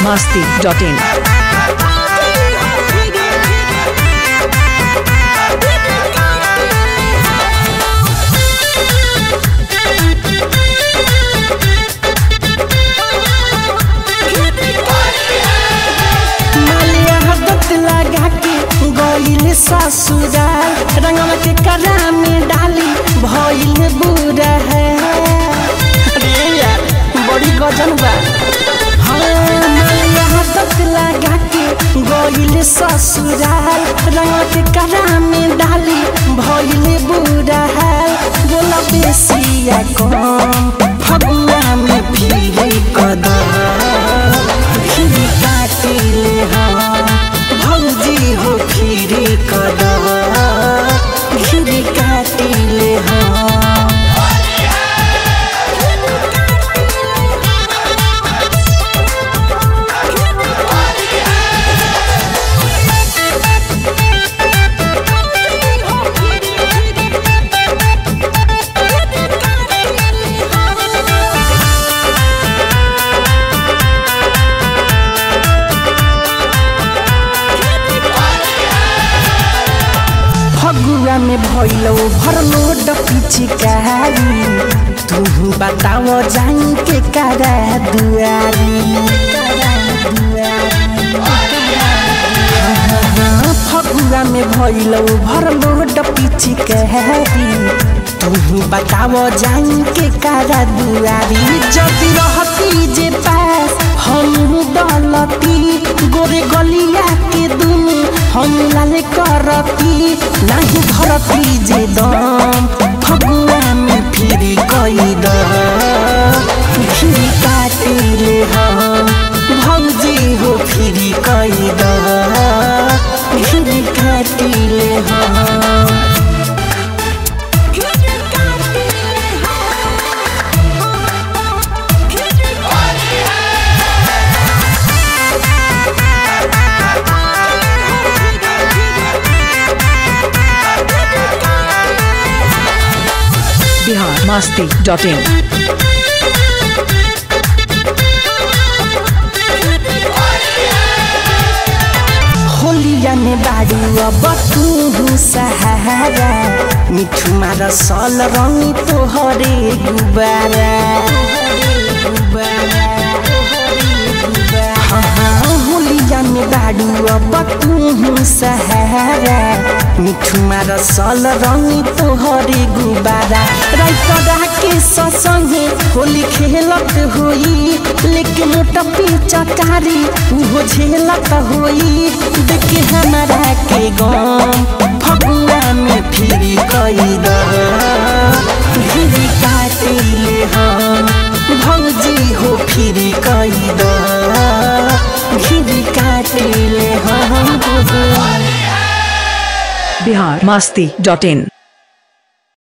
masti.in. मालिया हदत लगा के गईल ससुराल रंगवा के करा में डाली भइल बुरा है अरे यार बड़ी गजन बा हाँ मालिया हदत लगा के गईल ससुराल रंगवा के करा में डाली भइल बुरा है बोला बेसिया कम फगुआ में फिर कदम फिरी काटिले हम भौजी हो फिरी कदा फिरी काटिले हम फगुआ में भइलो भरलो डपिचिकारी तू बताओ जाई के करा दुआरी हाँ, फगुआ में भइलो भरलो डपिचिकारी तू बताओ जाई के करा दुआरी जदि रहती जे पास हम दलती गोरे गलिया के दुनु हम लाले करती नाही धरती जे दम फगुआ में फिरी कई फिरी काटिले हम भौजी हो फिरी कई फिरी काटिले हम Bihar masti.in. होलिया में बाडू अब तू सहारा मिठू मार सल रंगी तोहरे गुबारा हाँ, हाँ, होलिया में बाडू अब तू सहारा मिठू मार सल रंगी तोहरे गुबारा राइतरा के ससंगे होली खेलत होई लेकिन मोटा चकारी उहो झेलत होई देखे हमारा के गम फगुआ में फिरी कई फिरी काटिले हम भौजी हो फिरी कई फिरी काटिले हम Bihar masti.in.